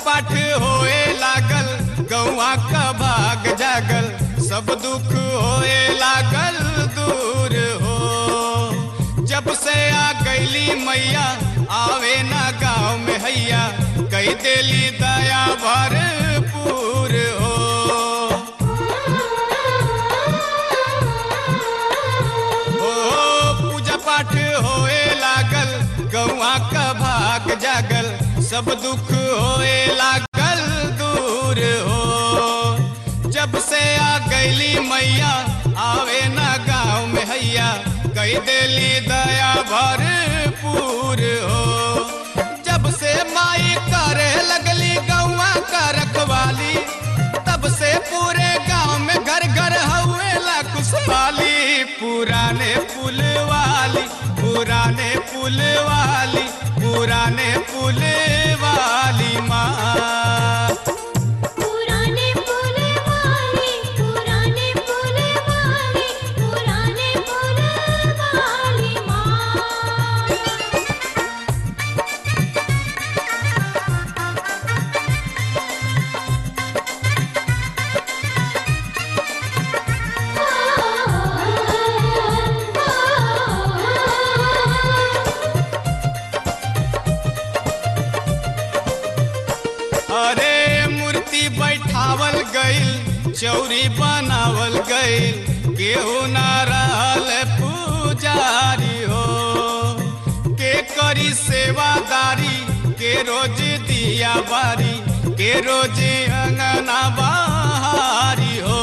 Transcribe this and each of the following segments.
पाठ होए लागल गौआ का भाग जागल सब दुख होए लागल दूर हो जब से आ गईली मैया आवे ना गाँव में हैया कई देली दया भरपूर हो ओ पूजा पाठ होए लागल गौआ का भाग जागल सब दुख होए लागल दूर हो जब से आ गईली मैया आवे ना गाँव में हैया कई देली दया भरपूर हो जब से माई करे लगली गौआ का रखवाली तब से पूरे गांव में घर घर हवेला खुशहाली पुराने पुल वाली पुराने पुल वाली पुराने पुल वाली माँ पुराने पुल वाली पुराने पुल वाली पुराने पुल वाली माँ अरे मूर्ति बैठावल गईल चौरी बनावल गईल केहू ना रहल पुजारी हो के करी सेवादारी के रोज दिया बारी के रोज अंगना बहारी हो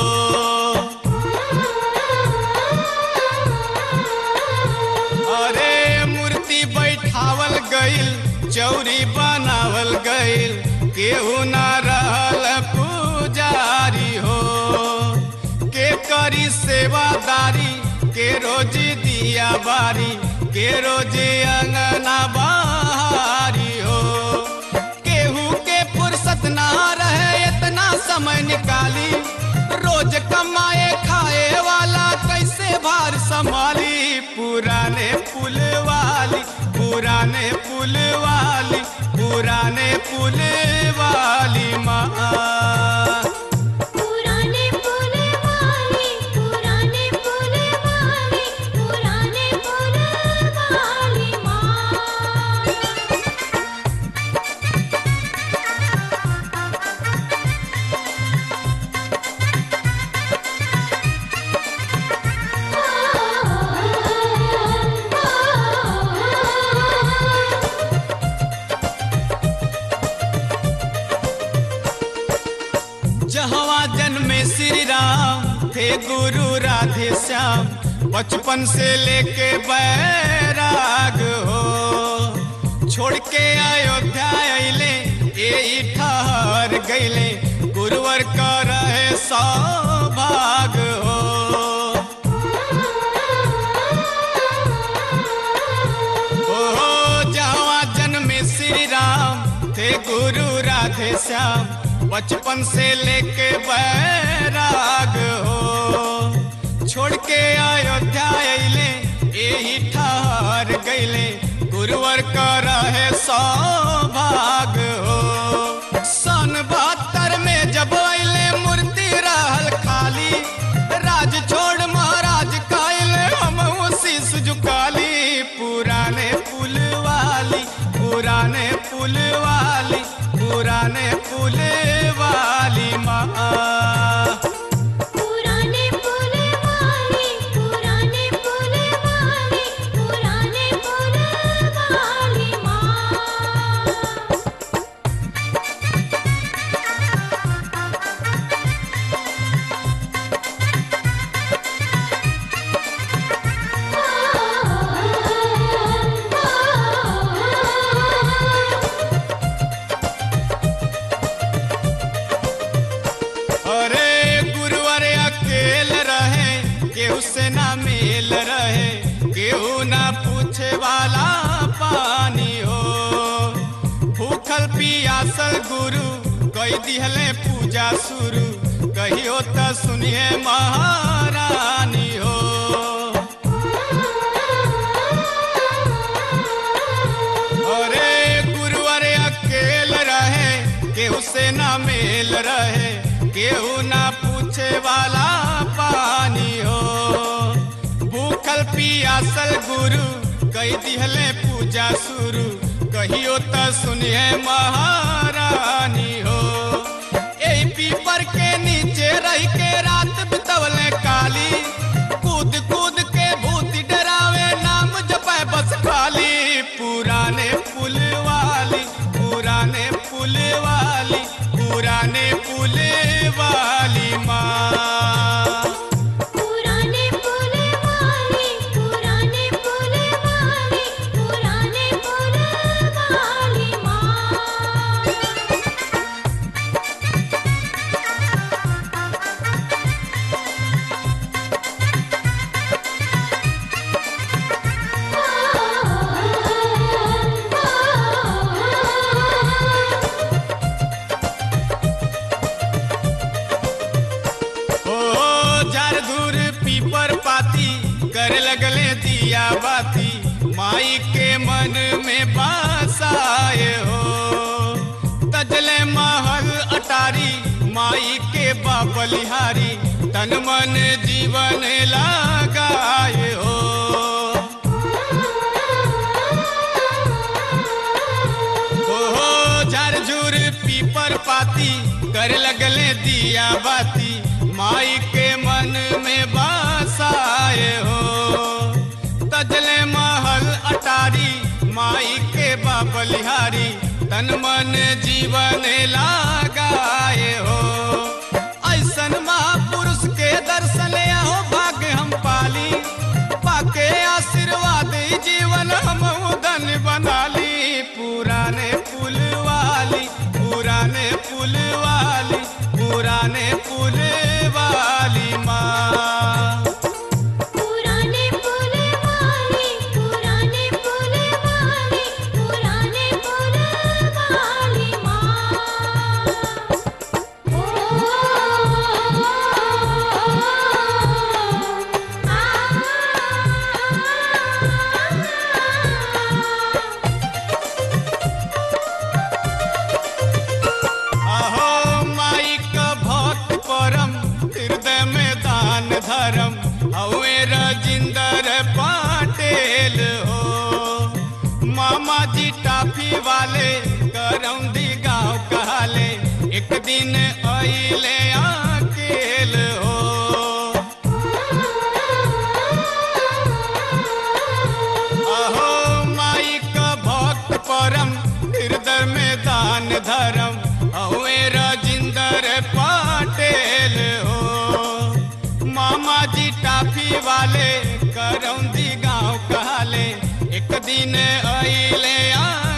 अरे मूर्ति बैठावल गईल चौरी बनावल गईल केहू ना रहल पुजारी हो के करी सेवादारी के रोज दिया बारी के रोज अंगना बहारी हो केहू के फुर्सत ना रहे इतना समय निकाली रोज कमाए खाए वाला कैसे भार संभाली पुराने पुल वाली पुराने पुल वाली पुराने पुल वाली माँ पुराने पुल वाली पुराने पुल वाली पुराने पुल वाली माँ जहवा जन्मे श्री राम थे गुरु राधे श्याम बचपन से लेके बैराग हो छोड़ के अयोध्या अइले ए ठहर गईले गुरुवर का रहे सौभाग हो ओ जहाँ जन्मे श्री राम थे गुरु राधे श्याम बचपन से लेके बैराग हो छोड़ के अयोध्या अइले यही ठहर गईले गुरुवर का रहे सौभाग हो सन बहत्तर में जब अइले मूर्ति रहल खाली राज छोड़ महाराज काइले हम शीश झुकाली पुराने पुल वाली पुराने पुल वाली पुराने पुल वाली माँ पुराने पुल वाली पुराने पुल वाली पुराने पुल वाली माँ अरे गुरुवर अकेल रहे केहू से ना मेल रहे केहू ना पूछे वाला पानी हो भूखल पियासल गुरु कई दिहले पूजा शुरू कहियो त सुनिए महारानी हो अरे गुरुवर अकेल रहे केहू से ना मेल रहे केहू ना पूछे वाला पानी हो भूखल पियासल गुरु कई दिहले पूजा शुरू कहियो त सुनिए महारानी हो एही पीपर के नीचे रह के रात बितवले काली कूद कूद के भूत डरावे नाम जपे बस खाली पुराने पुल वाली पुराने पुल वाली पुराने पुल वाली माँ पुराने पुल वाली पुराने पुल वाली पुराने पुल वाली माँ ओ झार धूर पीपर पाती कर लगले दिया बाती माई के मन में बासाए हो तजले महल अटारी माई के बाबलिहारी तन मन जीवन लगाए हो ओहो झरझुर पीपर पाती कर लगले दिया बाती माई के मन में बासाए हो तजले महल अटारी माई के बाबलिहारी तन मन जीवन लगाए हो ऐसन महापुरुष के दर्शन आओ भाग्य हम पाली पाके आशीर्वाद ई जीवन हम धन बना ली पुराने पुल वाली पुराने पुल वाली पुराने पुल वाली माँ पुराने पुल वाली पुराने पुल वाली पुराने पुल वाली माँ ओ आ अहो माई का भक्त परम हृदय में दान धर्म हवे रजिंदर पाटेल हो मामा जी टाफी वाले करौंदी गांव कहले एक दिन अइले अकेल हो अहो माई का भक्त परम हृदय में दान धर्म हवे राजिंदर पाटेल हो मामा जी टाफी वाले करौंदी गांव कहले एक दिन अइले आ